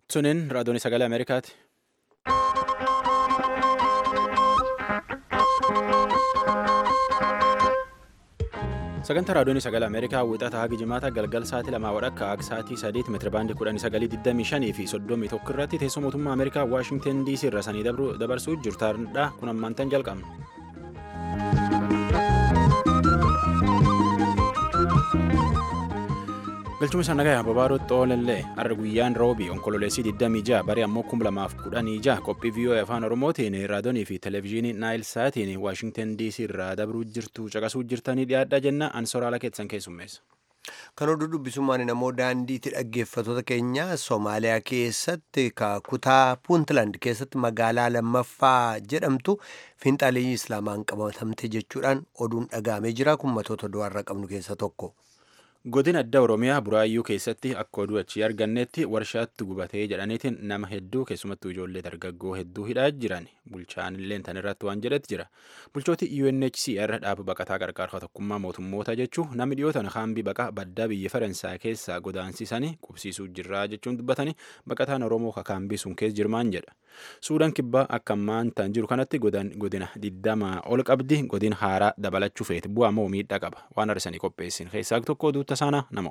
Suniin raadiyoon sagalee Ameerikaati. Sagantaa raadiyoon sagalee Ameerikaa wixata haga jimaata galgal sa'aatii lamaa wadhakka akka sa'aatii sadiitti meetira baandii kudhanii sagalii digdamii shanii fi soddomii tokko irratti teessoo mootummaa Ameerikaa Waashingten DC irra sanii dabarsuu jirtaadha. Kun ammaantan jalqabna. galchuma isaa nagaa babaaroo xoolellee har'a guyyaan roobii onkololeessii 26 barii ammoo 2016 qophii viiyoo afaan oromootiin raadiyoonii fi televezyiinii naayil saatiin waashingten dc irraa dabruu jirtu caqasuu jirtanii dhiyaadhaa jenna ansoraala keessan keessummeessa. Kan oduu dubbisummaan namoo daandiitti dhaggeeffattoota keenya Soomaaliyaa keessatti kutaa Puuntland keessatti magaalaa lammaffaa jedhamtu fiinxaalii Islaamaan qabatamte jechuudhaan oduun dhagahamee jira. Kun matoota du'aarra qabnu keessa tokko. Godina addaa Oromiyaa Buraayyuu keessatti akka oduu achii argannetti warshaatti gubatee jedhaniitiin nama hedduu keessumattuu ijoollee dargaggoo hedduu hidhaa jiran bulchaan illee tan irratti waan jedhetti jira. Bulchooti UNHCR dhaaba baqataa qarqaarsa tokkummaa mootummoota jechuun namni dhiyootan haambii baqaa baddaa biyya Faransaay keessaa godaansisanii qubsiisuu jirraa jechuun dubbatanii baqataan Oromoo kakaambii sun keessa jirmaan jedha. Suudaan kibbaa akka ammaan tan jiru kanatti godina digdamaa ol qabdi godina haaraa dabalachuu feeti bu'aa moo miidhaa qaba waan arsanii qopheessin keessaa tokko oduutta saana namo.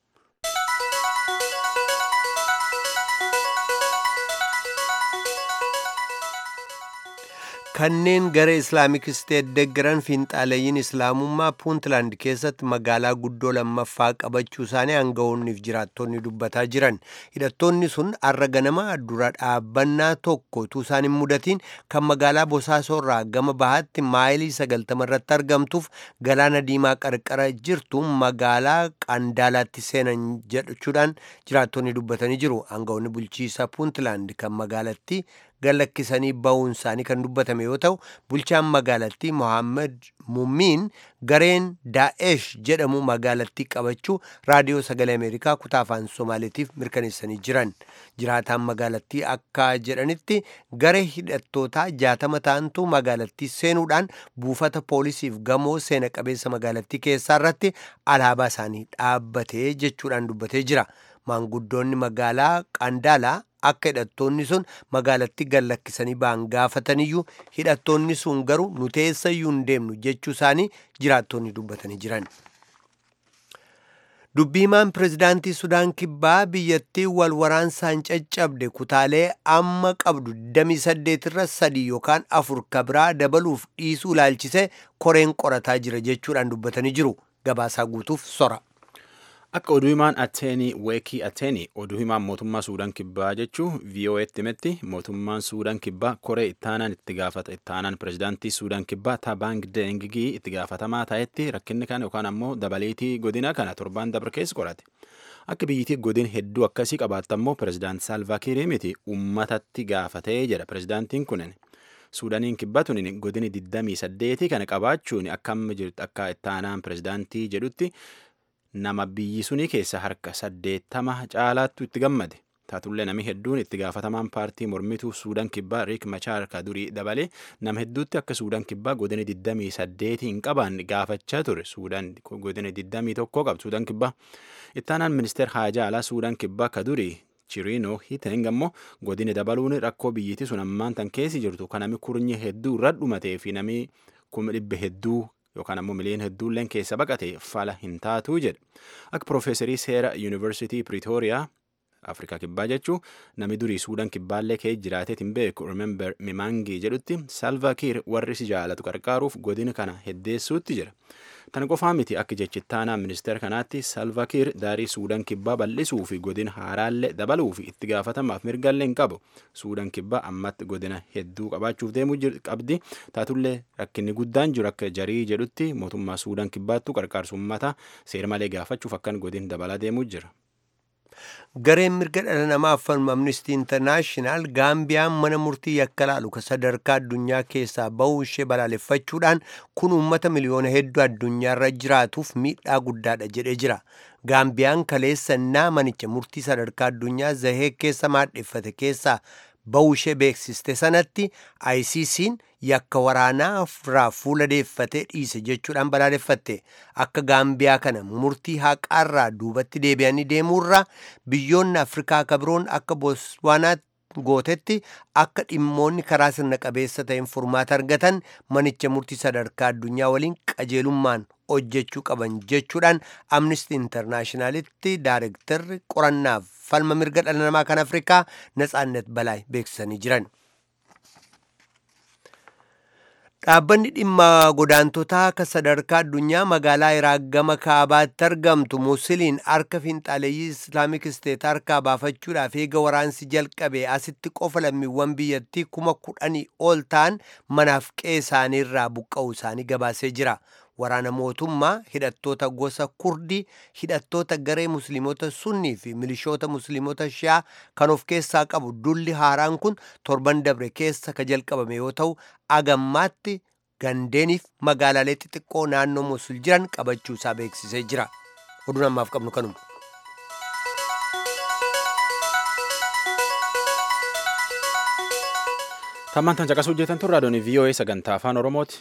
kanneen gara islaamik isteet deggeran fiinxaaleeyyiin islaamummaa puuntland keessatti magaalaa guddoo lammaffaa qabachuu isaanii aangawoonniif jiraattonni dubbataa jiran hidhattoonni sun arra ganama dura dhaabbannaa tokko utuu isaan hin mudatiin kan magaalaa bosaasoorraa gama bahaatti maayilii sagaltama irratti argamtuuf galaana diimaa qarqara jirtu magaalaa qandaalaatti seenan jechuudhaan jiraattonni dubbatanii jiru aangawoonni bulchiisa puuntland kan magaalatti gallakkisanii ba'uun isaanii kan dubbatame yoo ta'u bulchaan magaalattii mohaammed mummiin gareen daa'esh jedhamu magaalattii qabachuu raadiyoo sagalee ameerikaa kutaa afaan somaaleetiif mirkaneessanii jiran jiraataan magaalattii akka jedhanitti garee hidhattootaa jaatama ta'antu magaalattii seenuudhaan buufata poolisiif gamoo seena qabeessa magaalattii keessaa irratti alaabaa isaanii dhaabbatee jechuudhaan dubbatee jira maanguddoonni magaalaa qandaalaa akka hidhattoonni sun magaalatti gallakkisanii ba'an gaafataniyyuu hidhattoonni sun garuu nu teessayyuu hin deemnu jechuu isaanii jiraattonni dubbatanii jiran. dubbiimaan pirezidaantii sudaan kibbaa biyyattii wal waraansaan caccabde kutaalee amma qabdu 28 irra sadii yookaan afur kabiraa dabaluuf dhiisuu ilaalchise koreen qorataa jira jechuudhaan dubbatanii jiru gabaasaa guutuuf sora. Akka oduu himaan Ateenii Weekii Ateenii oduu himaan mootummaa Suudaan Kibbaa jechuun VOA'tti himetti mootummaan Suudaan Kibbaa koree ittaanaan itti gaafata ittaanaan pirezidaantii Suudaan Kibbaa Tabang Dengigii itti gaafatamaa ta'etti rakkinni kana yookaan ammoo dabaleetii godina kana torbaan dabre keessa qorate. Akka biyyittii godin hedduu akkasii qabaattu ammoo pirezidaant Saalvaa Kiir miti uummatatti gaafatee jedha pirezidaantiin kunin. Suudaaniin kibbaa tuni godini 28 kana qabaachuun akka amma jirtu akka ittaanaan pirezidaantii jedhutti nama biyyi sunii keessa harka saddeettama caalaattu itti gammade taatullee namni hedduun itti gaafatamaan paartii mormituu suudaan kibbaa riik machaar ka durii dabalee nama hedduutti akka suudaan kibbaa godina 28 hin qabaanne gaafachaa ture suudaan godina 21 qabdu suudaan kibbaa ittaanaan ministeer haajaa alaa suudaan kibbaa ka durii chiriinoo hiiteng ammoo godina dabaluun rakkoo biyyittii sun ammaan tan keessi jirtu kan namni kurnyi hedduu irra dhumatee fi namni kuma dhibbe hedduu yookaan ammoo miliyoona hedduulleen keessa baqate fala hin taatu jedha akka piroofeesarii seera yuunivarsiitii piriitooriyaa afrikaa kibbaa jechuun namni durii suudaan kibbaallee kee jiraateet hin beeku remember mimangii jedhutti salva kiir warri si jaalatu qarqaaruuf godina kana heddeessuutti jira tana qofaa miti akka jechittaanaa ministeera kanaatti salva kiir daarii suudaan kibbaa bal'isuu fi godina haaraallee dabaluu fi itti gaafatamaaf mirgallee hin qabu suudaan kibbaa ammatti godina hedduu qabaachuuf deemuu qabdi taatullee rakkinni guddaan jiru akka jarii jedhutti mootummaa suudaan kibbaattu qarqaarsummataa seera malee gaafachuuf akkan godin dabalaa deemuu jira. gareen mirga dhala namaaf falmu amnistii intarnaashinaal gaambiyaan mana murtii yakka laalu ka sadarkaa addunyaa keessaa bahuu ishee balaaleffachuudhaan kun uummata miliyoona hedduu addunyaarra jiraatuuf miidhaa guddaadha jedhee jira gaambiyaan kaleessa naa manicha murtii sadarkaa addunyaa zahee keessa maadheffate keessaa ba'uushee beeksiste sanatti ICC'n yakka waraanaa irraa fuula deeffatee dhiise jechuudhaan balaaleffatte akka gaambiyaa kana murtii haqaarraa duubatti deebi'anii deemuurraa biyyoonni afrikaa kabiroon akka booswaanaatti gootetti akka dhimmoonni karaa sirna qabeessa ta'een furmaata argatan manicha murtii sadarkaa addunyaa waliin qajeelummaan hojjechuu qaban jechuudhaan amnistii intarnaashinaalitti daarektarri qorannaaf falma mirga dhala namaa kan afrikaa natsaannet balaay beeksisanii jiran. Dhaabbanni dhimma godaantotaa akka sadarkaa addunyaa magaalaa Iraaq gama kaabaatti argamtu Musiliin harka fiinxaaleeyyii Islaamik Isteet harkaa baafachuudhaaf eega waraansi jalqabe asitti qofa lammiiwwan biyyattii kuma kudhanii ol ta'an manaaf qe'ee isaanii irraa buqqa'uu isaanii gabaasee jira. Waraana mootummaa hidhattoota gosa kurdii hidhattoota garee musliimota sunnii fi milishoota musliimota shi'aa kan of keessaa qabu dulli haaraan kun torban dabre keessa ka jalqabame yoo ta'u agammaatti gandeeniif magaalaalee xixiqqoo naannoo mosul jiran qabachuu isaa beeksisee jira oduun ammaaf qabnu kanuma. Tammaan tan caqasuu hojjetan turre adoonii VOA sagantaa afaan Oromooti.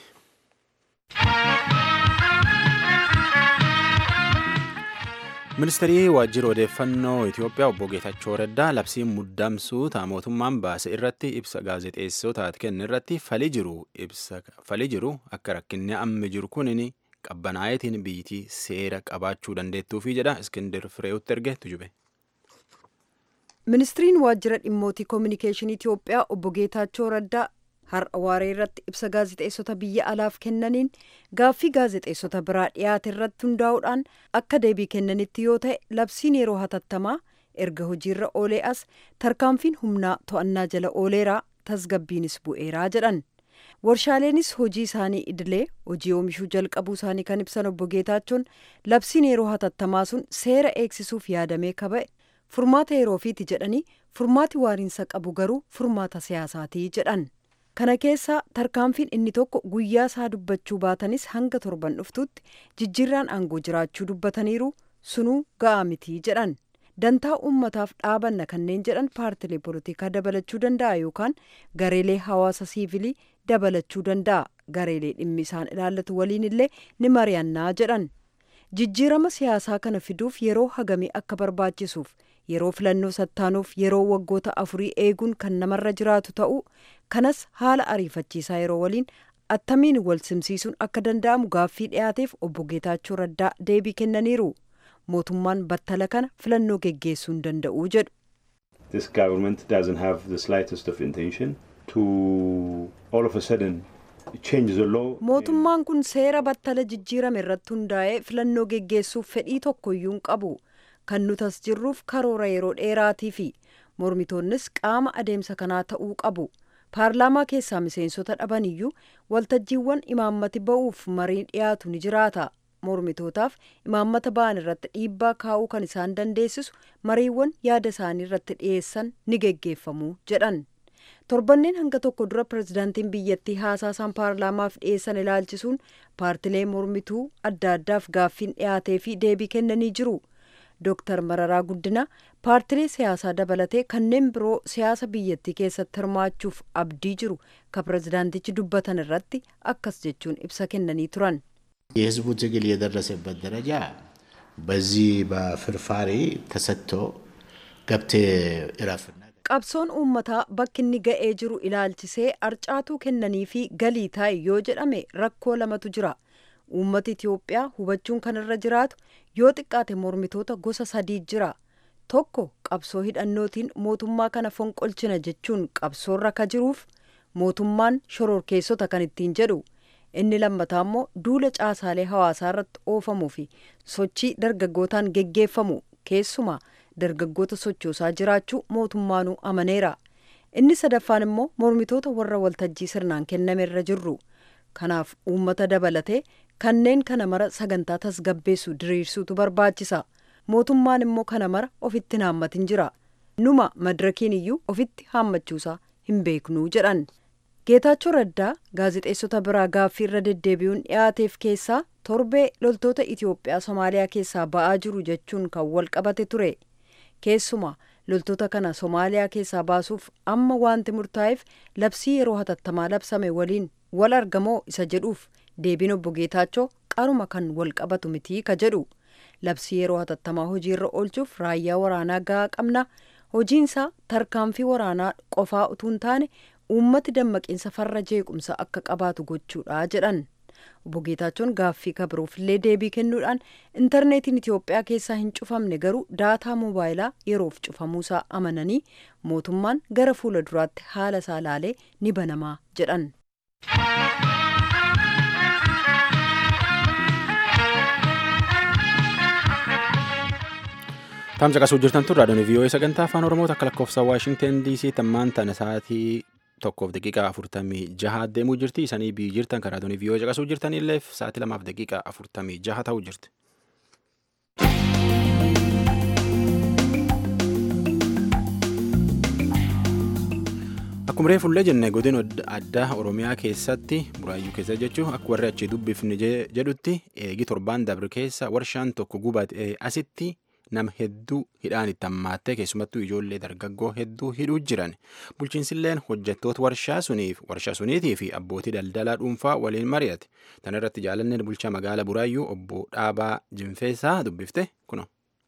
Ministeerri waajjira odeeffannoo Itoophiyaa obbo Geetachoo Raddaa labsii muddamsuu ta'a mootummaan baase irratti ibsa gaazexeessootaati kenne irratti falii jiru ibsa falii jiru akka rakkinni amma jiru kunin qabbanaa'eetiin biyyittii seera qabaachuu dandeettuufi jedha Iskindir Firee'utti erge tujube. Ministiriin waajjira dhimmootii koominikeeshinii Itoophiyaa obbo Geetaachoo Raddaa har'a waaree irratti ibsa gaazexeessota biyya alaaf kennaniin gaaffii gaazexeessota biraa dhiyaate irratti hundaa'uudhaan akka deebii kennanitti yoo ta'e labsiin yeroo hatattamaa erga hojiirra oolee as tarkaanfiin humnaa to'annaa jala ooleeraa tasgabbiinis bu'eeraa jedhan. warshaaleenis hojii isaanii idilee hojii oomishuu jalqabuu isaanii kan ibsan obbo Geetaachoon labsiin yeroo hatattamaa sun seera eegsisuuf yaadamee kaba'e furmaata yeroofiiti jedhanii furmaati waariinsa qabu garuu furmaata siyaasaatii jedhan. kana keessaa tarkaanfiin inni tokko guyyaa isaa dubbachuu baatanis hanga torban dhuftutti jijjiirraan aangoo jiraachuu dubbataniiru sunuu ga'aa mitii jedhan dantaa uummataaf dhaabanna kanneen jedhan paartilee polotikaa dabalachuu danda'a yookaan gareelee hawaasa siivilii dabalachuu danda'a gareelee dhimmi isaan ilaallatu waliin illee ni mari'annaa jedhan jijjiirama siyaasaa kana fiduuf yeroo hagamii akka barbaachisuuf yeroo filannoo sattaanuuf yeroo waggoota afurii eeguun kan namarra jiraatu ta'uu kanas haala ariifachiisaa yeroo waliin attamiin wal simsiisuun akka danda'amu gaaffii dhiyaateef obbo Geetaachoo Raddaa deebii kennaniiru mootummaan battala kana filannoo geggeessuu hin danda'u jedhu. This government doesn't have the slightest of intention to all of a sudden change the law. Mootummaan kun seera battala jijjiirame irratti hundaa'ee filannoo geggeessuuf fedhii tokkoyyuu hin qabu. kan nutas jirruuf karoora yeroo dheeraatii fi mormitoonnis qaama adeemsa kanaa ta'uu qabu paarlaamaa keessaa miseensota dhaban iyyuu waltajjiiwwan imaammati ba'uuf marii dhiyaatu ni jiraata mormitootaaf imaammata ba'an irratti dhiibbaa kaa'uu kan isaan dandeessisu mariiwwan yaada isaanii irratti dhiyeessan ni geggeeffamu jedhan torbanneen hanga tokko dura pirezidaantiin biyyattii haasaasaan paarlaamaaf dhiyeessan ilaalchisuun paartilee mormituu adda addaaf gaaffiin dhiyaatee fi deebii kennanii jiru. Dooktar Mararaa Guddina paartilee siyaasaa dabalatee kanneen biroo siyaasa biyyattii keessatti hirmaachuuf abdii jiru ka pirezidaantichi dubbatan irratti akkas jechuun ibsa kennanii turan. የህዝቡ ትግል የደረሰበት ደረጃ በዚህ በፍርፋሪ ተሰጥቶ ገብቴ እረፍና qabsoon uummataa bakki inni ga'ee jiru ilaalchisee arcaatuu kennanii fi galii taa'e yoo jedhame rakkoo lamatu jira. uummata Itiyoophiyaa hubachuun kan irra jiraatu yoo xiqqaate mormitoota gosa sadii jira. Tokko qabsoo hidhannootiin mootummaa kana fonqolchina jechuun qabsoorra ka jiruuf mootummaan shororkeessota kan ittiin jedhu. Inni lammataa immoo duula caasaalee hawaasaa irratti oofamuu fi sochii dargaggootaan geggeeffamu keessumaa dargaggoota sochoosaa jiraachuu mootummaanuu amaneera. Inni sadaffaan immoo mormitoota warra waltajjii sirnaan kenname irra jirru. Kanaaf uummata dabalatee kanneen kana mara sagantaa tasgabbeessu diriirsuutu barbaachisa. Mootummaan immoo kana mara ofitti hin haammatin jira. Numa madirakiin iyyuu ofitti haammachuusaa hin beeknuu jedhan. Geetaachoo Raddaa gaazexeessota biraa gaaffii irra deddeebi'uun dhiyaateef keessaa torbee loltoota Itiyoophiyaa Somaaliyaa keessaa ba'aa jiru jechuun kan wal qabate ture. Keessumaa loltoota kana somaaliyaa keessaa baasuuf amma wanti murtaa'eef labsii yeroo hatattamaa labsame waliin wal argamoo isa jedhuuf deebiin obbo Geetaachoo qaruma kan wal qabatu mitii ka jedhu labsii yeroo hatattamaa hojiirra oolchuuf raayyaa waraanaa gahaa qabna hojiinsaa tarkaanfii waraanaa qofaa utuu hin taane uummati dammaqiinsa farra jeequmsa akka qabaatu gochuudha jedhan. obbo Geetaachoon gaaffii kabruufillee deebii kennuudhaan intarneetiin Itoophiyaa keessaa hin cufamne garuu daataa moobaayilaa yeroof cufamuusaa amananii mootummaan gara fuula duraatti haala isaa laalee ni banamaa jedhan. Taamsa qasuu jirtan turre raadiyoon vii'oo'ee sagantaa afaan oromoo akka lakkoofsa waashingten diisii tammaan tana sa'aatii tokkoof daqiiqaa afurtamii jaha deemuu jirti isanii biyyi jirtan karaa raadiyoon vii'oo'ee caqasuu jirtan illeef sa'aatii lamaaf daqiiqaa afurtamii jaha ta'uu jirti. Akkuma reefullee jenne godina addaa Oromiyaa keessatti buraayyuu keessa jechuun akka warri achii dubbifni jedhutti eegi torbaan dabre keessa warshaan tokko gubate asitti nama hedduu hidhaan itti hammaattee keessumattuu ijoollee dargaggoo hedduu hidhuu jiran bulchiinsilleen hojjettoota warshaa suniif warshaa suniitii fi abbootii daldalaa dhuunfaa waliin mari'ate tan irratti jaalanneen bulchaa magaala buraayyuu obbo Dhaabaa Jinfeessaa dubbifte kuno.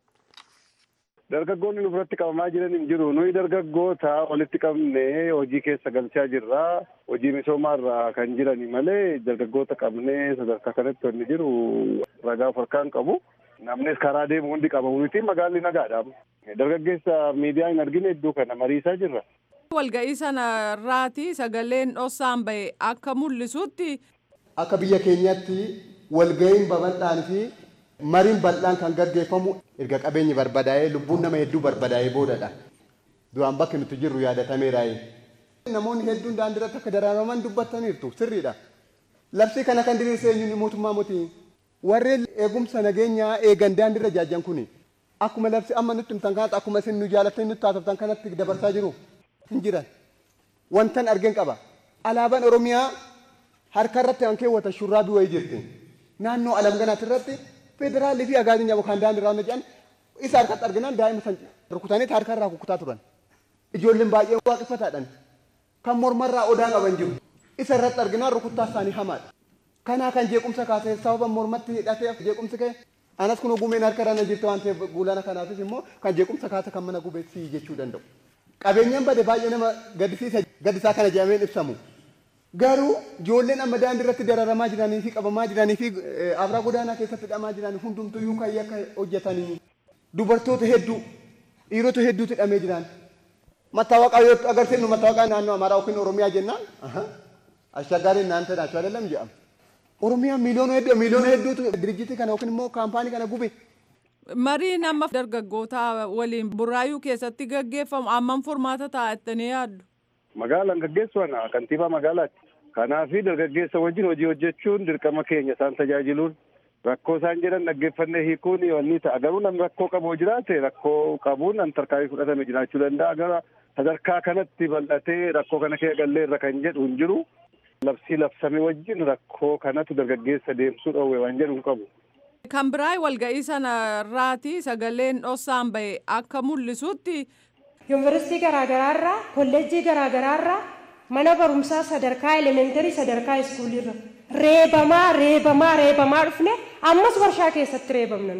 Dargaggoonni nu biratti qabamaa jiran hin jiru. Nuyi dargaggoota walitti qabnee hojii keessa galchaa jirra. Hojii misoomaarra kan jirani malee dargaggoota qabnee sadarkaa kanatti wanni jiru ragaa of harkaan qabu. Namnis karaa deemu hundi qabamu miti magaalli nagaadha. Dargaggeessa miidiyaa hin argine iddoo kana mariisaa jirra. Walga'ii sana irraati sagaleen dhossaan bahe akka mul'isutti. Akka biyya keenyatti walga'iin babal'aan fi mariin bal'aan kan gaggeeffamu erga qabeenyi barbadaa'ee lubbuun nama hedduu barbadaa'ee boodadha. Duraan bakki nuti jirru yaadatameeraa'e. Namoonni hedduun daandii irratti akka daraaraman dubbataniirtu sirriidha. Labsii kana kan diriirse eenyuun mootummaa mootii. Warreen eegumsa nageenyaa eegan daandii irra jaajjan kuni akkuma labsi amma nutti himtan kanatti akkuma isin nu jaalattanii nutti haasoftan kanatti dabarsaa jiru hin jiran. Wantan argeen qaba. Alaabaan Oromiyaa harka irratti kan keewwatan shurraabii wayii jirti. Naannoo alamganaatti irratti federaalii fi agaaziin jabu kan daandii irraa jedhan isa harkatti arginaan daa'ima san rukutanii harka irraa kukutaa turan. Ijoolleen baay'ee waaqeffataadhaan kan mormarraa odaa qaban jiru. Isa irratti arginaan rukuttaa isaanii hamaadha. Kanaa kan jeequmsa kaasee sababa mormatti hidhatee jeequmsi ka'e anas kun gumeen harka irra na jirti waan ta'eef guulana kanaafis immoo kan jeequmsa kaase kan mana gubeessii jechuu danda'u. Qabeenyaan bade baay'ee nama gaddisiisa gaddisaa kana jedhameen ibsamu. Garuu ijoolleen amma daandii irratti dararamaa jiranii fi qabamaa jiranii fi abraa godaanaa keessatti hidhamaa jiran hundumtuyyuu kan akka hojjetanii dubartoota hedduu dhiirota hedduutu hidhamee jiran. Mattaawaqaa yoo agarsiifnu mattaawaqaa naannoo Amaaraa yookiin Oromiyaa jennaan ashaggaariin naannoo naachuu adeelam jedhama. Oromiyaa miliyoona hedduu miliyoona hedduutu dirijjitii kana yookiin immoo kaampaanii kana gube. Mariin amma dargaggoota waliin burraayuu keessatti gaggeeffamu ammam furmaata taa'attanii yaaddu? Magaalaan gaggeessuudhaan kantiibaa magaalaati. Kanaafi dargaggeessa wajjin hojii hojjechuun dirqama keenya isaan tajaajiluun rakkoo isaan jedhan dhaggeeffannee hiikuun wanni ta'a. Garuu namni rakkoo qabu jiraate rakkoo qabuun an tarkaanfii fudhatame jiraachuu danda'a. Gara sadarkaa kanatti bal'atee rakkoo kana keessa gallee irra kan jedhu hin jiru. Labsii labsame wajjin rakkoo kanatu dargaggeessa deemsuu dhoowwe waan jedhu hin qabu. Kan biraa walga'ii sana irraati sagaleen dhossaan bahe akka mul'isutti. Yuunivarsiitii garaagaraarraa kolleejjii garaagaraarraa mana barumsaa sadarkaa elementarii sadarkaa iskuulirra reebamaa reebamaa reebamaa dhufne ammas warshaa keessatti reebamna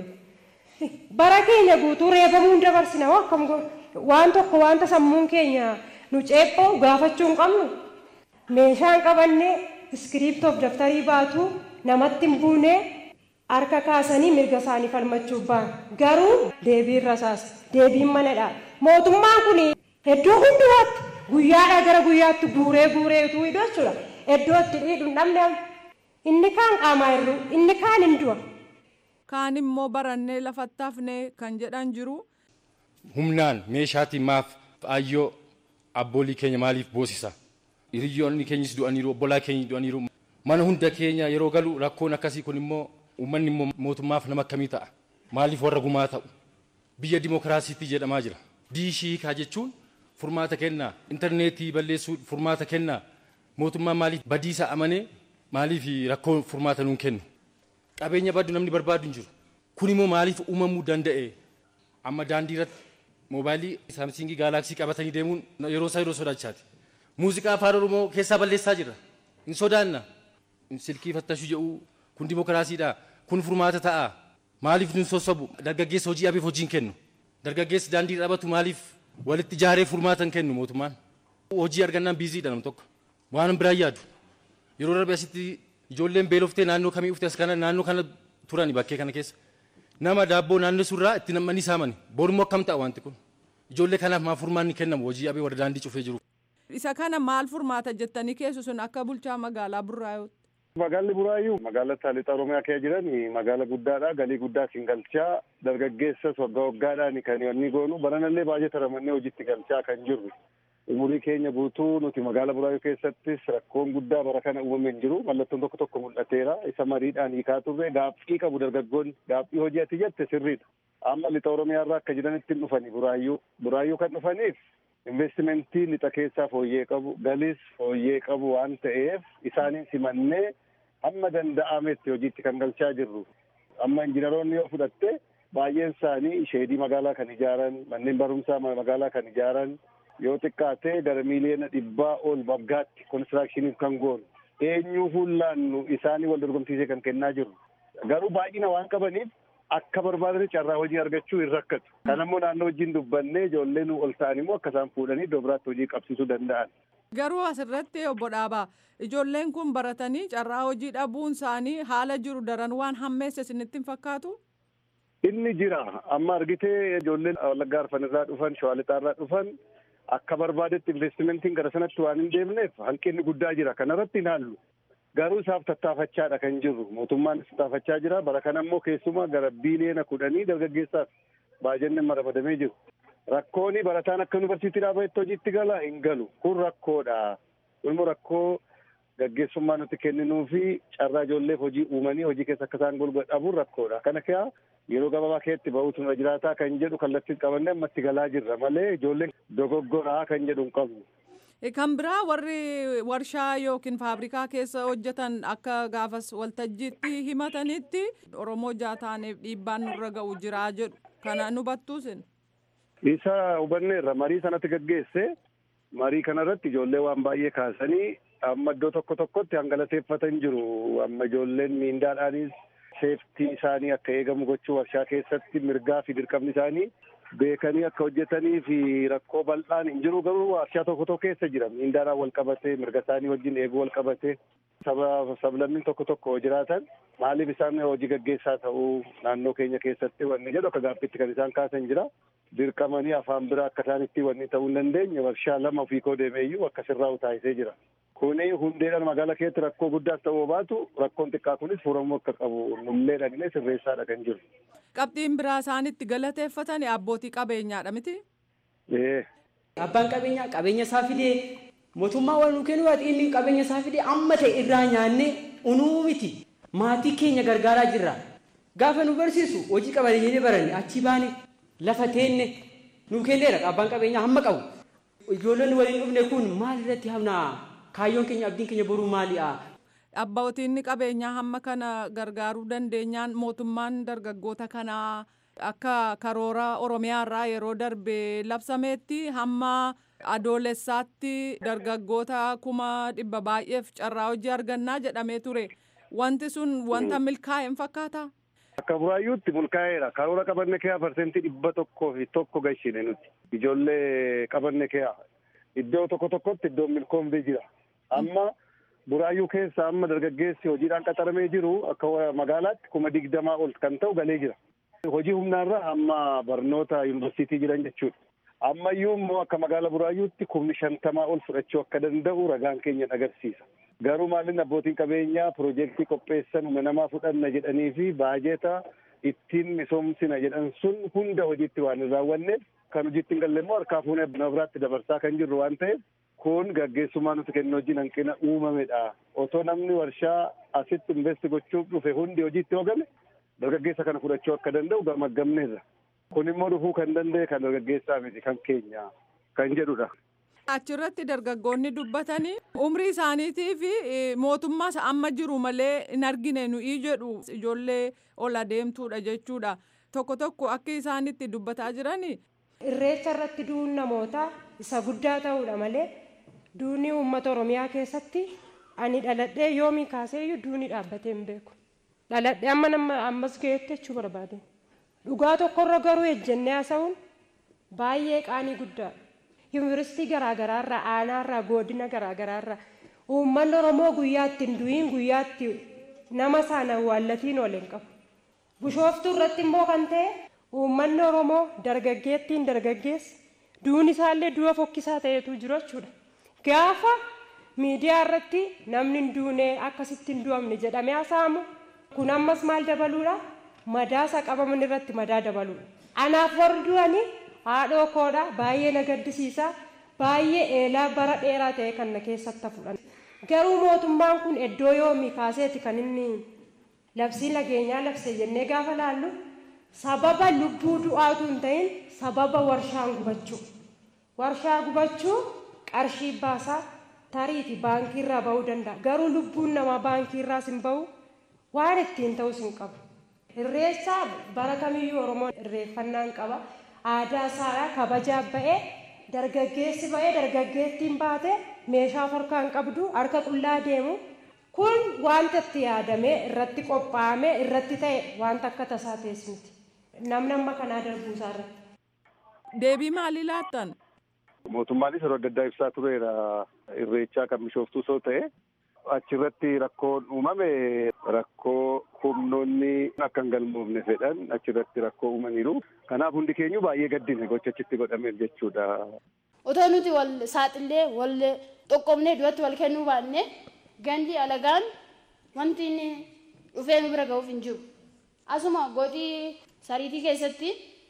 bara keenya guutuu reebamuu hin dabarsina akkam waan tokko wanta sammuun keenya nu ceephoo gaafachuu hin qabnu meeshaan qabannee iskiriiptoof daftarii baatu namatti hin buune harka kaasanii mirga isaanii falmachuuf ba'an garuu deebiin rasaas deebiin manadha mootummaan kun iddoo hundumaatti guyyaadhaa gara guyyaatti guuree guureetu hidhu jechuudha iddoo itti dhiidhu hin dhabne inni kaan qaamaa hir'u inni kaan hin du'a. Kaan immoo barannee lafatti hafnee kan jedhan jiru. Humnaan meeshaatiin maaf ayyoo abboolii keenya maaliif boosisa? Hiriyoonni keenyas du'aniiru obbolaa keenya du'aniiru. Mana hunda keenya yeroo galu rakkoon akkasii kun immoo uummanni immoo mootummaaf nama akkamii ta'a? Maaliif warra gumaa ta'u? Biyya dimokiraasiitti jedhamaa jira. Diishii kaa jechuun furmaata kennaa intarneetii balleessuu furmaata kennaa mootummaan maaliif badiisa amanee maaliif rakkoo furmaata nuun kennu qabeenya baddu namni barbaadu hin jiru kun immoo maaliif uumamuu danda'e amma daandii irratti moobaayilii saamsingii gaalaksii qabatanii deemuun yeroo isaa yeroo sodaachaati. Muuziqaa afaan Oromoo keessaa balleessaa jirra. Hin sodaanna. Silkii fattashuu jedhu kun dimokiraasiidha. Kun furmaata ta'a. Maaliif nun sossobu? Dargaggeessa hojii abeef hojii hin kennu. Dargaggeessi daandii dhabatu maaliif walitti ijaaree furmaata hin kennu mootummaan? Hojii argannaan biiziidha nam tokko. Waan biraan yaadu. Yeroo darbe asitti ijoolleen beeloftee naannoo kamii ufte as kana naannoo kana turani bakkee kana keessa. Nama daabboo naannoo surraa itti nammanii saamani. Borummoo akkam ta'a wanti kun? Ijoollee kanaaf maa furmaanni kennamu hojii abee warra daandii cufee jiru. Isa kana maal furmaata jettanii keessu sun akka bulchaa magaalaa Burraayyuutti. Magaalli Buraayyuu magaalota lixa Oromiyaa keessa jiran magaala guddaadha. Galii guddaa siin galchaa dargaggeessas waggaa waggaadhaan kan inni goonu baranallee baay'ee taramannee hojiitti galchaa kan jirru. Umurii keenya guutuu nuti magaala Buraayyuu keessattis rakkoon guddaa bara kana uumamee hin jiru. Mallattoon tokko tokko mul'ateera. Isa mariidhaan hiikaa turre gaaffii qabu dargaggoonni gaaffii hojii ati jette sirriidha. Amma lixa Oromiyaa irraa akka jiranitti hin dhufani Buraayyuu. Buraayyuu kan dhufaniif investimentii lixa keessaa fooyyee qabu galis fooyyee qabu waan ta'eef isaaniin simannee hamma danda'ametti hojiitti kan galchaa jirru. Amma injiinaroonni yoo fudhatte baay'een isaanii sheedii magaalaa kan ijaaran manneen barumsaa magaalaa kan ijaaran yoo xiqqaate gara miiliyoona dhibbaa ol waggaatti konistiraakshiniif kan goonu eenyuu fuullaannu isaanii wal dorgomsiisee kan kennaa jiru. Garuu baay'ina waan qabaniif akka barbaadanii carraa hojii argachuu hin rakkatu. Kan ammoo naannoo wajjin dubbannee ijoolleen ol ta'an immoo akka isaan fuudhanii iddoo biraatti hojii qabsiisuu danda'an. Garuu asirratti obbo Dhaabaa ijoolleen kun baratanii carraa hojii dhabuun isaanii haala jiru daran waan hammeesse isinitti hin fakkaatu? Inni jira. Amma argitee ijoolleen Wallaggaa Arfan irraa dhufan, Shawaa Lixaa irraa dhufan akka barbaadetti investimentiin gara sanatti waan hin deemneef hanqinni guddaa jira. Kanarratti hin haallu. Garuu isaaf tattaafachaadha kan jirru. Mootummaan tattaafachaa jira. Bara kana immoo keessumaa gara biiliyoona kudhanii dargaggeessaaf baajenneen ramadamee jiru. Rakkooni barataan akka yuunivarsiitii dhaabatetti hojiitti gala hin galu. Kun rakkoodha. Kun immoo rakkoo gaggeessummaa nuti kenninuu fi carraa ijoolleef hojii uumanii hojii keessa akka isaan golgaa dhabuun rakkoodha. Kana kaa yeroo gabaabaa keessatti ba'uutu nurra jiraataa kan jedhu kallattiin qabannee ammatti galaa jirra malee ijoolleen dogoggoraa kan jedhu hin qabnu. Kan biraa warri warshaa yookiin faabrikaa keessa hojjetan akka gaafas waltajjiitti himatanitti Oromoo jaataaneef dhiibbaan nurra ga'u jiraa jedhu. Kana nu battuusin. Isa hubanneerra marii sanatti gaggeesse marii kanarratti ijoollee waan baay'ee kaasanii amma iddoo tokko tokkotti hangalateeffatan jiru. Amma ijoolleen miindaadhaanis seeftii isaanii akka eegamu gochuu warshaa keessatti mirgaa fi dirqamni isaanii beekanii akka hojjetanii fi rakkoo bal'aan hin jiru garuu warshaa tokko tokko keessa jira miindaadhaan wal qabatee mirga isaanii wajjin eeguu wal qabatee saba sablammiin tokko tokko jiraatan maaliif isaan hojii gaggeessaa ta'uu naannoo keenya keessatti wanni jedhu akka gaaffiitti kan isaan kaasan jira dirqamanii afaan biraa akka isaanitti wanni ta'uu hin dandeenye warshaa lama ofii koo deemeeyyuu akka sirraa utaayisee jira. Kuni hundeedhaan magaalaa keessatti rakkoo guddaas ta'uu baatu rakkoon xiqqaa kunis furamuu akka qabu nullee dhagnee sirreessaadha kan jiru. Qabxiin biraa isaanitti galateeffatan abbootii qabeenyaadha miti? Abbaan qabeenyaa qabeenya isaa fidee mootummaa waan nu kennu inni qabeenya isaa fidee amma ta'e irraa nyaannee unuu miti maatii keenya gargaaraa jirra. Gaafa nu barsiisu hojii qabeenyaa baranne achi baane lafa teenne nu kenneera abbaan qabeenyaa hamma qabu. Ijoolleen waliin dhufne kun maal irratti hamnaa kaayyoon keenya abdiin keenya boruu maali'a? Abbootiin qabeenyaa hamma kana gargaaruu dandeenyaan mootummaan dargaggoota kanaa akka karoora Oromiyaa irraa yeroo darbe labsameetti hamma adoolessaatti dargaggoota kuma dhibba baay'eef carraa hojii argannaa jedhamee ture. Wanti sun wanta milkaa'e hin fakkaata? Akka buraayyuutti milkaa'eera. Karoora qabanne keeyaa parsentii dhibba tokkoo fi tokko gashine nuti. Ijoollee qabanne keeyaa. Iddoo tokko tokkotti iddoon milkoomtee jira. Amma buraayyuu keessa amma dargaggeessi hojiidhaan qaxaramee jiru akka magaalaatti kuma digdamaa ol kan ta'u galee jira. Hojii humnaarra amma barnoota yuunivarsiitii jiran jechuudha. Ammayyuu immoo akka magaala buraayyuutti kumni shantamaa ol fudhachuu akka danda'u ragaan keenya agarsiisa. Garuu maalin abbootiin qabeenyaa piroojeektii qopheessan humna namaa fudhanna jedhanii fi baajeta ittiin misoomsina jedhan sun hunda hojiitti waan hin raawwanneef kan hojiitti hin galle immoo harkaa fuunee nama biraatti dabarsaa kan jirru waan ta'eef kun gaggeessummaa nuti kennu hojiin hanqina uumamedha. Otoo namni warshaa asitti investi gochuuf dhufe hundi hojiitti hoogame dargaggeessa kana fudhachuu akka danda'u gamaggamneerra. Kun immoo dhufuu kan danda'e kan dargaggeessaa miti kan keenya kan jedhudha. Achirratti dargaggoonni dubbatanii umrii isaaniitii fi mootummaas amma jiru malee hin argine nuyi jedhu ijoollee ol adeemtuudha jechuudha. Tokko tokko akka isaanitti dubbataa jirani irreecha irratti du'uun namootaa isa guddaa ta'uudha malee duuni uummata oromiyaa keessatti ani dhaladhee yoomii kaaseeyyuu duuni dhaabbatee hin beeku dhaladhee amma nama ammas ga'etti jechuu barbaade dhugaa tokkorra garuu ejjennee haasa'uun baay'ee qaanii guddaadha yuunivarsiitii garaagaraarraa aanaarraa godina garaagaraarraa uummanni oromoo guyyaatti hin du'iin guyyaatti nama isaan awwaallatiin ooleen qabu bishooftuu irratti immoo kan ta'e uummanni oromoo dargaggeettiin dargaggeessa duun isaallee du'a fokkisaa ta'etu jiru jechuudha gaafa miidiyaa irratti namni hin duune akkasitti hin du'amne jedhamee haasa'amu kun ammas maal dabaluudha madaasa qabaman irratti madaa dabaluudha anaaf warri du'anii haadhoo koodha baay'ee na gaddisiisa baay'ee eelaa bara dheeraa ta'e kan na keessatti fudhan garuu mootummaan kun iddoo yoomii kaaseeti kan inni labsii nageenyaa labse jennee gaafa laallu sababa lubbuu du'aatu hin ta'in sababa warshaan gubachuu warshaa gubachuu qarshii baasaa tariiti baankii irraa ba'uu danda'a garuu lubbuun namaa baankii irraas hin ba'u waan ittiin ta'us hin qabu irreessa bara kamiyyuu oromoon irreeffannaan qaba aadaa isaa kabajaa ba'ee dargaggeessi ba'ee dargaggeettiin baate meeshaa harkaan qabdu harka qullaa deemu kun wanta itti yaadamee irratti qophaa'amee irratti ta'e wanta akka tasaa teessumti namni amma kanaa darbuusaa irratti. Deebii maalii laattan? Mootummaanis yeroo adda addaa ibsaa tureera irreechaa kan bishooftuu soo ta'e achirratti rakkoon uumame rakkoo humnoonni akka hin galmoofne fedhan achirratti rakkoo uumaniiru. Kanaaf hundi keenyu baay'ee gaddine gocha achitti godhameef jechuudha. Otoo nuti wal saaxillee wal xoqqoomnee duratti wal kennuu baanne gandi alagaan wanti inni dhufee nu bira ga'uuf hin jiru. Asuma godii sariitii keessatti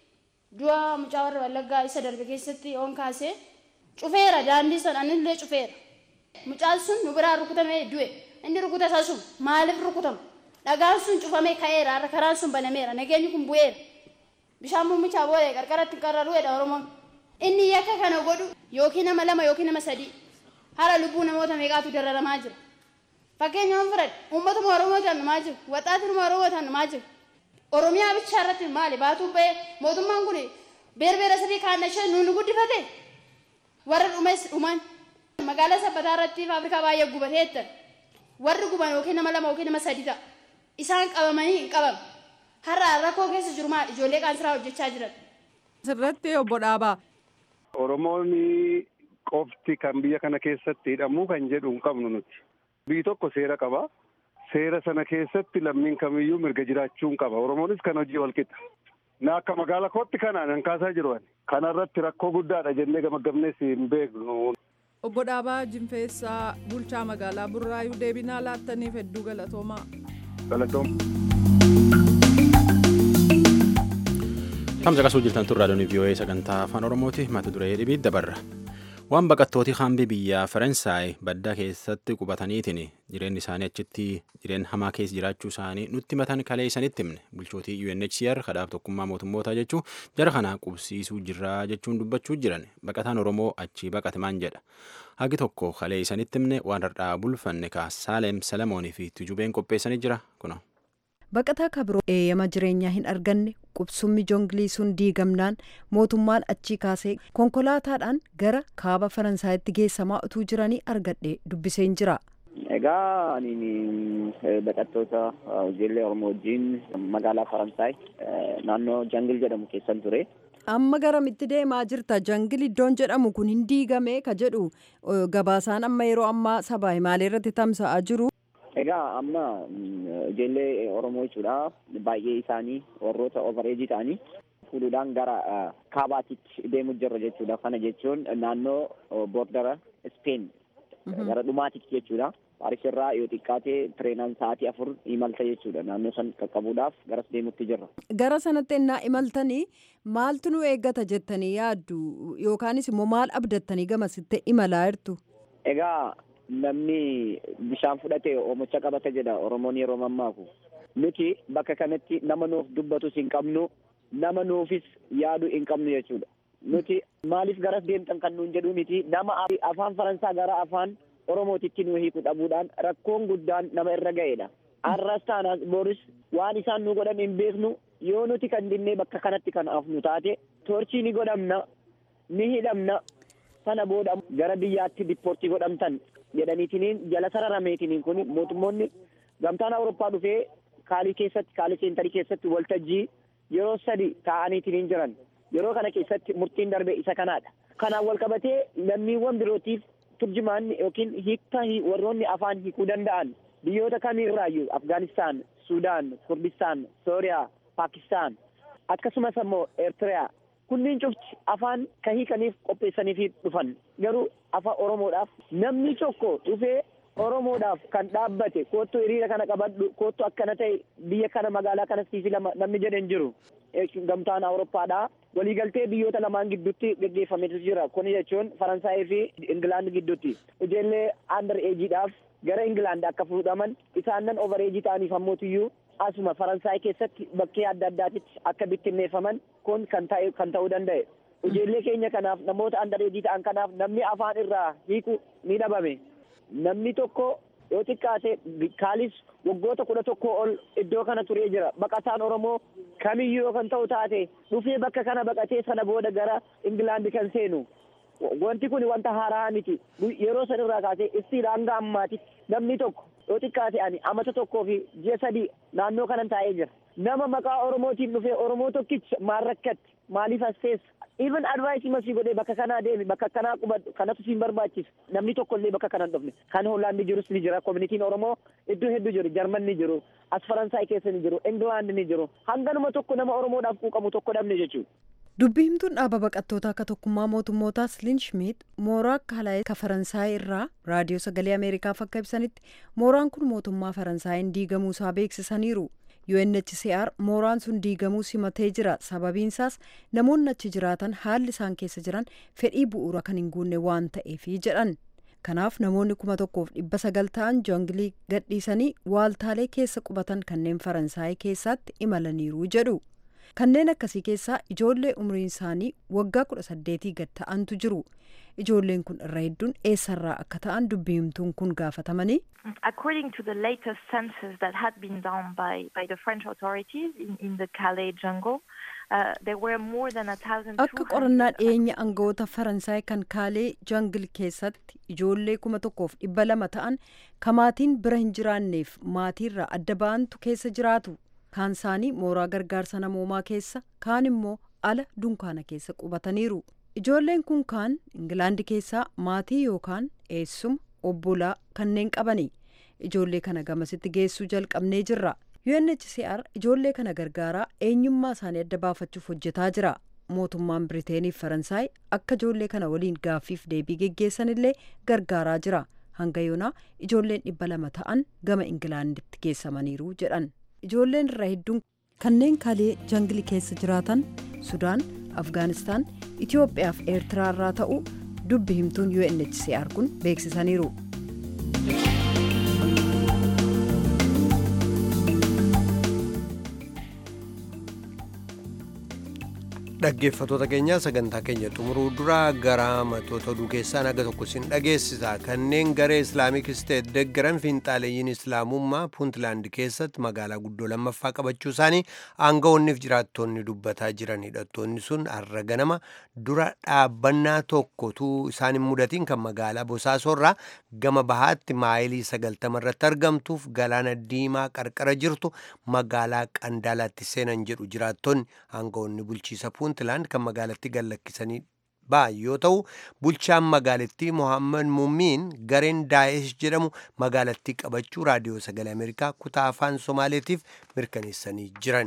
du'a mucaa warra wallaggaa isa darbe keessatti oon kaasee cufeera daandii sana anillee cufeera. Mucaan sun nu biraa rukutamee du'e inni rukuta isaa sun maaliif rukutama? Dhagaan sun cufamee ka'eera har'a karaan sun banameera nageenyi kun bu'eera. Bishaan muumichaa boo'ee qarqaratti qarraruudha Oromoon. Inni yakka kana godhu yookiin nama lama yookiin nama sadii hara lubbuu namoota meeqaatu dararamaa jira. Fakkeenyaaf fudhadhe uummatuma Oromootaan numaa jiru waxxaatinuma Oromootaan numaa jiru. Oromiyaa bichaa irratti maali baatuu ba'ee mootummaan kun beerbeera sadii kaannashee nuun guddifate warra dhumes dhuman magaalaa sabbataa irratti faabrikaa baay'ee gubateetta warri guban yookiin nama lama yookiin nama sadi ta'a isaan qabamanii hin qabamu har'a rakkoo keessa jiru maal ijoollee qaansiraa hojjechaa jiran. Sirratti obbo Dhaabaa. Oromoon qofti kan biyya kana keessatti hidhamuu kan jedhu hin qabnu nuti. Biyyi tokko seera qaba. Seera sana keessatti lammiin kamiyyuu mirga jiraachuu hin qaba. Oromoonis kan hojii wal qixa. Na akka magaala kootti kanaan hin kaasaa jiru ani. Kanarratti rakkoo guddaadha jennee gamaggamnees hin beeknu. Obbo Dhaabaa Jinfeessaa bulchaa magaalaa Burraayuu deebinaa laattaniif hedduu galatoomaa. Galatooma. Tamsa qasuu jirtan tun raadiyoon VOA sagantaa afaan Oromooti mata duree dhibii dabarra. Waan baqattooti hambi biyya Faransaay baddaa keessatti qubataniitiin jireenyi isaanii achitti jireen hamaa keessa jiraachuu isaanii nutti matan kalee isanitti himne bulchootii UNHCR kadhaaf tokkummaa mootummootaa jechuun jara kana qubsiisuu jirraa jechuun dubbachuu jiran baqataan Oromoo achi baqate maan jedha. Hagi tokko kalee isanitti himne waan har'aa bulfanne kaa Saaleem Salamoonii fi Tujubeen qopheessanii jira kuna. Baqataa kabiroo eeyyama jireenyaa hin arganne qubsummi joongiliisuun diigamnaan mootummaan achii kaasee konkolaataadhaan gara kaaba faransaayitti geessamaa utuu jiranii argadhe dubbiseen jira. Egaa ani baqattoota ijoollee Oromoo wajjin magaalaa Faransaay naannoo Jangil jedhamu keessan ture. Amma garamitti deemaa jirta jangil iddoon jedhamu kun hin diigame ka jedhu gabaasaan amma yeroo ammaa sabaa himaalee irratti tamsa'aa jiru. Egaa amma ijoollee Oromoo jechuudha baay'ee isaanii warroota overeejii ta'anii fuudhuudhaan gara kaabaatitti deemu jirra jechuudha. Kana jechuun naannoo boordara Speen gara dhumaatitti jechuudha. Paaris irraa yoo xiqqaate tireenaan sa'aatii afur imalta jechuudha. Naannoo san qaqqabuudhaaf garas deemutti jirra. Gara sanatti ennaa imaltanii maaltu nu eeggata jettanii yaaddu yookaanis immoo maal abdattanii gamasitti imalaa jirtu? Egaa namni bishaan fudhate oomicha qabata jedha Oromoon yeroo mammaaku. Nuti bakka kanatti nama nuuf dubbatus hin qabnu nama nuufis yaadu hin qabnu jechuudha. Nuti maaliif garas deemtan kan nuun jedhu miti nama afaan Faransaa gara afaan Oromootitti nu hiiku dhabuudhaan rakkoon guddaan nama irra ga'edha. Har'as taanaas boris waan isaan nu godhan hin beeknu yoo nuti kan dinnee bakka kanatti kan afnu taate torchii ni godhamna ni hidhamna sana booda gara biyyaatti dippoortii godhamtan jedhaniitiniin jala sararameetiniin kun mootummoonni gamtaan awurooppaa dhufee kaalii keessatti kaalii seentarii keessatti waltajjii yeroo sadi taa'aniitiniin jiran yeroo kana keessatti murtiin darbe isa kanaadha. Kanaan wal qabatee lammiiwwan birootiif turjumaanni yookiin hiikta warroonni afaan hiikuu danda'an biyyoota kamiirraayyuu Afgaanistaan, Sudaan, Kurdistaan, Sooriyaa, Paakistaan akkasumas ammoo Eertiriyaa kunniin cufti afaan ka hiikaniif qopheessaniif dhufan garuu afaan Oromoodhaaf namni tokko dhufee Oromoodhaaf kan dhaabbate koottu hiriira kana qabadhu koottu akkana ta'e biyya kana magaalaa kana siifi lama namni jedhan jiru gamtaan Awurooppaadhaa waliigaltee biyyoota lamaan gidduutti geggeeffametu jira kun jechuun Faransaayii fi Ingilaand gidduutti ijoollee andar eejiidhaaf gara Ingilaand akka fuudhaman isaannan over eejii ta'aniif ammootiyyuu asuma Faransaay keessatti bakkee adda addaatitti akka bittinneeffaman kun kan ta'e kan ta'uu danda'e. Ijoollee keenya kanaaf namoota andar eejii ta'an kanaaf namni afaan irraa hiiku ni dhabame. Namni tokko yoo xiqqaate kaalis waggoota kudha tokko ol iddoo kana turee jira. Baqataan Oromoo kamiyyuu yoo kan ta'u taate dhufee bakka kana baqatee sana booda gara Ingilaandi kan seenu. Wanti kun wanta haaraa miti. Yeroo san irraa kaasee istiidha hanga ammaatitti namni tokko yoo xiqqaate ani amata tokkoo fi ji'a sadii naannoo kanan taa'ee jira. Nama maqaa Oromootiin dhufee Oromoo tokkicha maal rakkatti maaliif as teessa even advice masii godhee bakka kanaa deemi bakka kanaa qubadhu kanatu siin barbaachisa namni tokko illee bakka kana hin dhufne kan hoolaandi jirus ni jira koominitiin oromoo iddoo hedduu jiru jarman ni jiru as faransaay keessa ni jiru ingilaand ni jiru hanganuma tokko nama oromoodhaaf quuqamu tokko dhabne jechuudha. dubbii himtuun dhaaba baqattoota akka tokkummaa mootummootaa sliin schmidt mooraa akka halaayee ka faransaay irraa raadiyoo sagalee ameerikaaf akka ibsanitti mooraan kun mootummaa faransaayeen diigamuusaa beeksisaniiru. UNHCR mooraan sun diigamuu simatee jira sababiinsaas namoonni achi jiraatan haalli isaan keessa jiran fedhii bu'uura kan hin guunne waan ta'eefi jedhan kanaaf namoonni kuma tokkoof dhibba sagal ta'an joongilii gadhiisanii waaltaalee keessa qubatan kanneen faransaay keessatti imalaniiru jedhu kanneen akkasii keessaa ijoollee umriin isaanii waggaa kudha saddeetii gad ta'antu jiru ijoolleen kun irra hedduun eessarraa akka ta'an dubbii himtuun kun gaafatamanii. According to the latest census that had been done by, by the French authorities in, in the Calais jungle, uh, there were more than a thousand. Akka qorannaa dhiyeenya aangawoota Faransaay kan Kaalee jangil keessatti ijoollee kuma tokkoof dhibba lama ta'an kamaatiin bira hin jiraanneef maatiirraa adda ba'antu keessa jiraatu. Kaan isaanii mooraa gargaarsa namoomaa keessa kaan immoo ala dunkaana keessa qubataniiru. Ijoolleen kun kaan Ingilaandi keessaa maatii yookaan eessuma obbolaa kanneen qabani. Ijoollee kana gamasitti geessuu jalqabnee jirra. UNHCR ijoollee kana gargaaraa eenyummaa isaanii adda baafachuuf hojjetaa jira. Mootummaan Biriteenii fi Faransaay akka ijoollee kana waliin gaaffiif deebii geggeessan illee gargaaraa jira. Hanga yoonaa ijoolleen dhibba lama ta'an gama Ingilaanditti geessamaniiru jedhan. Ijoolleen irraa hedduun kanneen kalee jangilii keessa jiraatan Sudaan, Afgaanistaan, Itoophiyaa fi Eertiraa irraa ta'uu dubbi himtuun UNHCR kun beeksisaniiru. dhaggeeffatoota keenya sagantaa keenya xumuruu dura gara matoota oduu keessaa naga tokko sin dhageessisa kanneen garee islaamik isteet deggaran fiinxaaleeyyiin islaamummaa puuntlaand keessatti magaalaa guddoo lammaffaa qabachuu isaanii aangawoonniif jiraattonni dubbataa jiran hidhattoonni sun har'a ganama dura dhaabbannaa tokkotu isaan hin mudatiin kan magaalaa bosaasorraa gama bahaatti maayilii sagaltama irratti argamtuuf galaana diimaa qarqara jirtu magaalaa qandaalaatti seenan jedhu jiraattonni aangawoonni bulchiisa puuntlaand kan magaalatti gallakkisanii ba'an yoo ta'u bulchaan magaalattii mohaammed mummiin gareen daa'ish jedhamu magaalattii qabachuu raadiyoo sagalee ameerikaa kutaa afaan somaaleetiif mirkaneessanii jiran.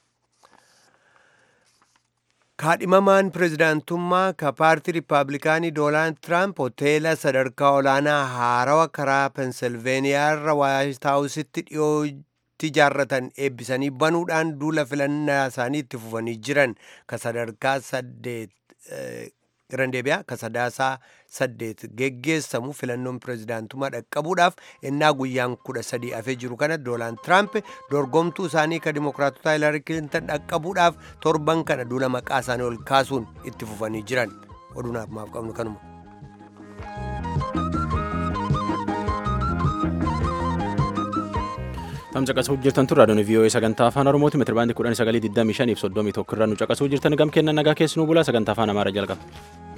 kaadhimamaan pirezidaantummaa ka paartii riippaabilikaanii doonaald tiraamp hoteela sadarkaa olaanaa haarawa karaa pensilveeniyaa irra waayit haawusitti dhiyoo ijaarratan eebbisanii banuudhaan duula filannaa isaanii itti fufanii jiran ka sadarkaa saddeet Girandeebiyaa ka sadaasaa saddeet geggeessamu filannoon pirezidaantummaa dhaqqabuudhaaf ennaa guyyaan kudha sadii hafee jiru kana doonaald tiraamp dorgomtuu isaanii ka dimokiraatota hiilari kilintan dhaqqabuudhaaf torban kana duula maqaa isaanii ol kaasuun itti fufanii jiran oduunaaf maaf qabnu kanuma. Tamsa caqasuu jirtan turre raadiyoon VOA sagantaa afaan Oromooti meetira baandii kudhan sagalii digdamii shanii fi soddomii tokko irraa nu caqasuu jirtan gam kennan nagaa keessanuu bulaa sagantaa afaan Amaaraa jalqaba.